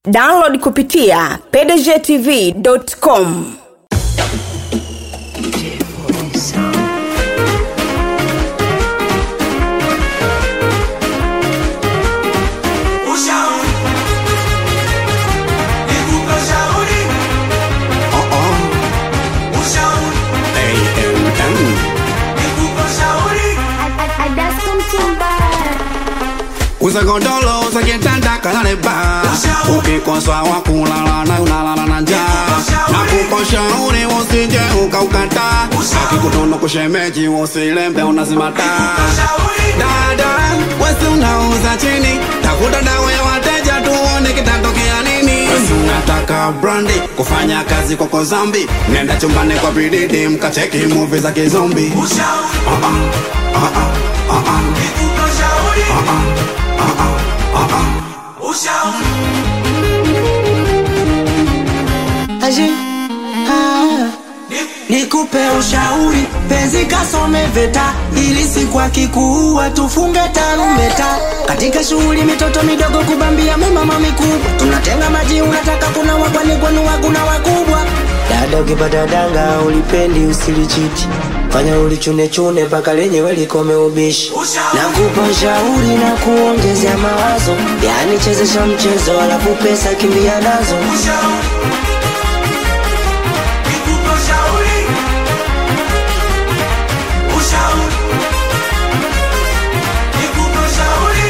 download kupitia pdgtv.com Ushauri. Nikupe ushauri. Ushauri. Nikupe ushauri. usakondolo usakitanda kalale ba ukikoswa wakulala na unalala na njaa na kukushauri usije ukaukata akikutono kushemeji usilembe unazimata Ushauri. dada wesi unauza chini tafuta dawa ya wateja tuone kitatokea nini wesi unataka brandi kufanya kazi kwako zambi nenda chumbani kwa bididi mkacheki muvi za kizombi Ushauri. Ah, ah, ah, ah, ah, ah. Nikupe ushauri. Ushauri. Aje, ah, nikupe ushauri penzi kasome veta ili siku akikuua tufunge tarumeta katika shughuli mitoto midogo kubambia mimama mikubwa tunatenga maji unataka kuna wakwani kwenu hakuna wakubwa dada ukipata danga ulipendi usilichiti fanya ulichunechune mpaka lenyewe likome ubishi Ushauri. nakupa ushauri na kuongezea mawazo yani chezesha mchezo alafu pesa kimbia nazo Ushauri. Nikupe ushauri. Ushauri. Nikupe ushauri.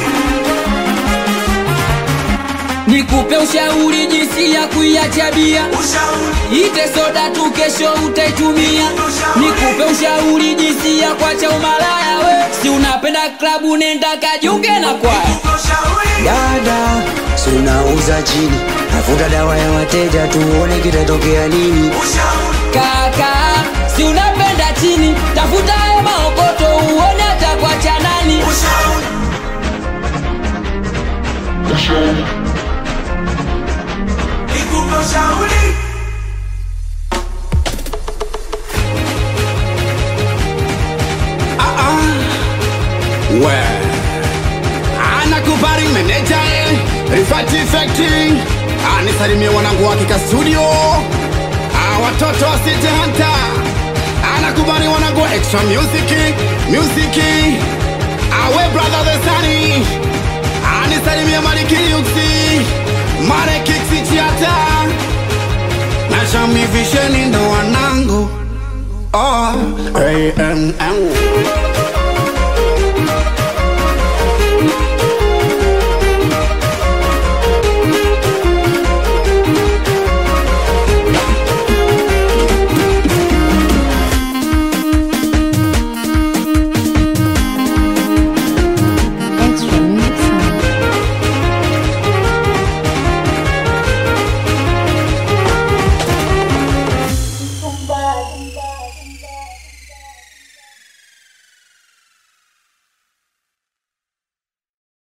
nikupe ushauri jinsi ya kuiacha bia Ushauri. ite soda tu kesho utaitumia nikupe ushauri jinsi ya kuacha umalaya we si unapenda klabu nenda kajiunge na kwaya Nikupe ushauri. dada sunauza chini tafuta dawa ya wateja tuone kitatokea nini Ushauri. kaka si unapenda chini tafuta hayo maokoto uone atakuacha nani Ushauri. Nikupe ushauri. we anakubali meneja eh, Rifati Effecting anisalimie wanangu wakika studio Ah, watoto wa City Hunter anakubali wanangu wa extra music music awe brother the sunny anisalimie Maliki Yuksi Mare Kiksi Chiata na Shami Visheni ndo wanangu oh, AMM Extra mix. Tumbali.